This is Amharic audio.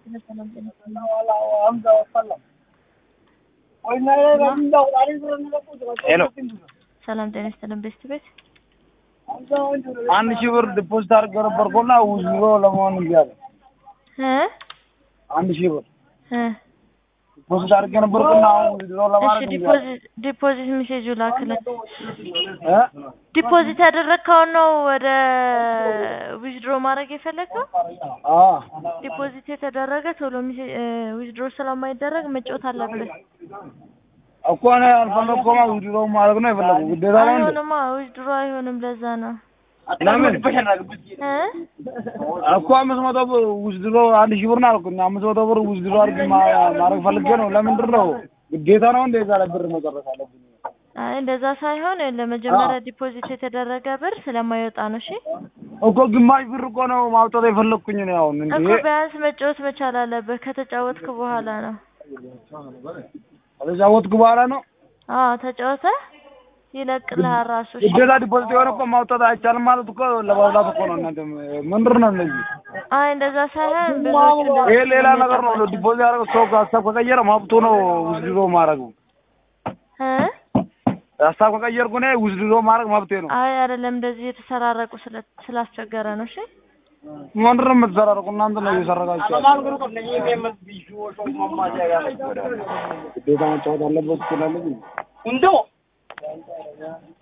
ሰላም ጤና ሄሎ ሰላም ጤና ይስጥልን ቤስት ቤት አንድ ሺህ ብር ዲፖዚት አድርገው ነበርኩና ውዝሮ ለመሆን እንጂ አለ እ አንድ ሺህ ብር እ ዲፖዚት አድርገው ነበርኩና አሁን ውዝሮ እሺ ለማድረግ እንጂ አለ ዲፖዚት ዲፖዚት ሜሴጁ ላክልን። እ ዲፖዚት ያደረግከውን ነው ወደ ዊዝድሮ ማድረግ የፈለግከው? አ ዲፖዚት የተደረገ ቶሎ ዊዝድሮ ስለማይደረግ መጫወት አለብህ። እኮ እኔ አልፈለግኩማ ውዝሮ ማድረግ ነው የፈለጉ ግዴታ ነው እንዴ? አይሆንማ ዊዝድሮ አይሆንም። ለዛ ነው ለምን እ እኮ አምስት መቶ ብር ውዝድሮ አንድ ሺህ ብር ነው አልኩኝ። አምስት መቶ ብር ውዝድሮ አድርግ ማድረግ ፈልጌ ነው። ለምንድን ነው ግዴታ ነው እንደ እዛ ላይ ብር መጨረስ አለብኝ? አይ እንደዛ ሳይሆን ለመጀመሪያ ዲፖዚት የተደረገ ብር ስለማይወጣ ነው። እሺ እኮ ግማሽ ብር እኮ ነው ማውጣት የፈለግኩኝ ነው አሁን እንዴ እኮ ቢያንስ መጫወት መቻል አለብህ። ከተጫወትክ በኋላ ነው። ከተጫወትኩ በኋላ ነው አዎ ተጫወተ ይለቅልሃል ራሱ። እሺ ግዴታ ዲፖዚት የሆነ እኮ ማውጣት አይቻልም ማለት እኮ ለማውጣት እኮ ነው። እናንተ ምንድን ነው እነዚህ? አይ እንደዛ ሳይሆን ብዙዎቹ እንደዛ ይሄ ሌላ ነገር ነው። ስለሚጠፋቸው። ዲፖዚት ያደረገው ሰው ሀሳብ ከቀየረ መብቱ ነው ውዝድሮ ማድረግ። እ ሀሳብ ከቀየርኩ እኔ ውዝድሮ ማድረግ መብቴ ነው። አይ አይደለም እንደዚህ የተሰራረቁ ስለ ስላስቸገረ ነው። እሺ ምንድን ነው የምትሰራረቁ? እናንተ ነው እየሰረቃችሁ ያለው። ግዴታ መጫወት አለበት ትላለች።